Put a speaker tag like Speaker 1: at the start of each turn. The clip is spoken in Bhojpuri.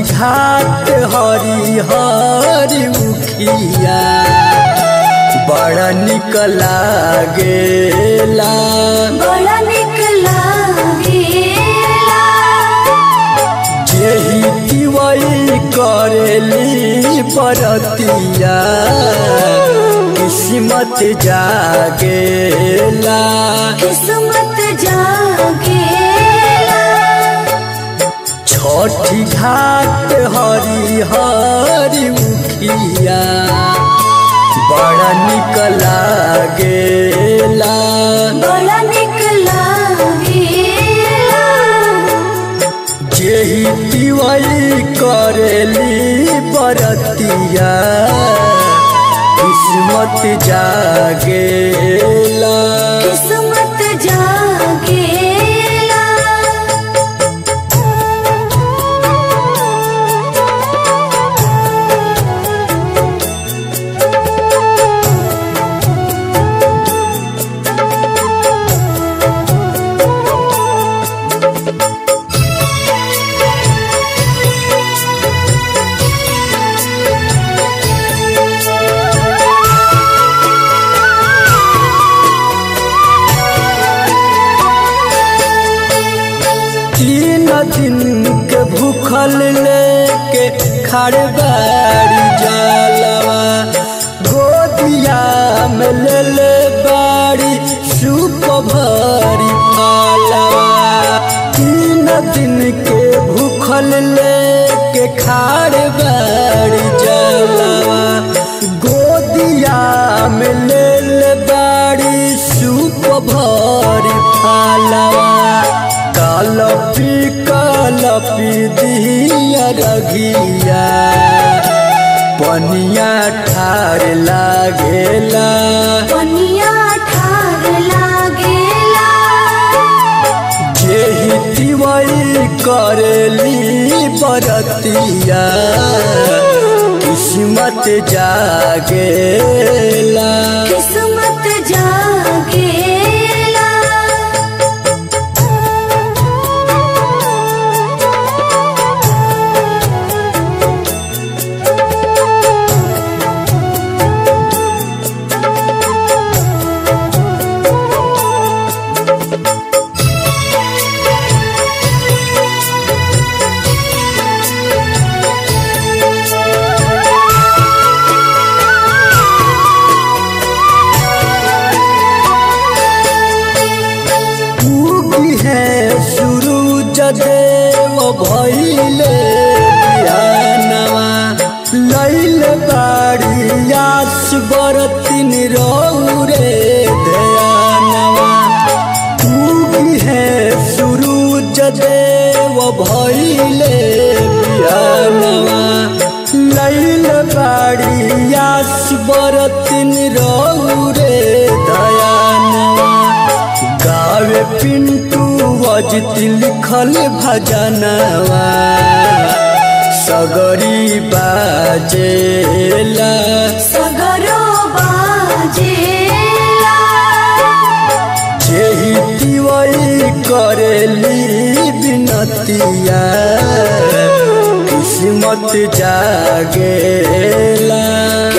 Speaker 1: घाट हरी हरी उखिया बड़ा निक लागेला
Speaker 2: बड़ा निक लागेला
Speaker 1: जेही दिवई करेली परतिया किस्मत जागेला
Speaker 2: किस्मत जागेला
Speaker 1: छठी घाट हरी हरी उखिया बड़ा निक लागेला
Speaker 2: बड़ा निक लागेला
Speaker 1: जेही दिवई करेली बरतिया किस्मत जागेला
Speaker 2: किस्मत जागेला
Speaker 1: तीन दिन के भूखल लेके खड़े बाड़ी जलवा गोदिया में ले ले बाड़ी सूप भरी पालवा तीन दिन के भूखल लेके खड़े बाड़ी जलवा गोदिया में ले ले बाड़ी सूप भरी पालवा कलपी कलपी दिया रघिया पनिया ठार लागेला
Speaker 2: पनिया ठार लागेला
Speaker 1: जेही दिवई करेली बरतिया किस्मत जागेला
Speaker 2: किस्मत जागेला
Speaker 1: उगी है सूरज देव भइले बिहानवा लैल बाड़ी आस बरतिन रौरे ध्यानवा उगी है सूरज देव भइले बिहानवा लैल बाड़ी आस बरतिन रौरे दयानवा गावे पिंटू वजित लिखल भजनवा सगरी बाजेला
Speaker 2: सगरो बाजेला
Speaker 1: जेही दिवई करेली बिनतिया किस्मत जागेला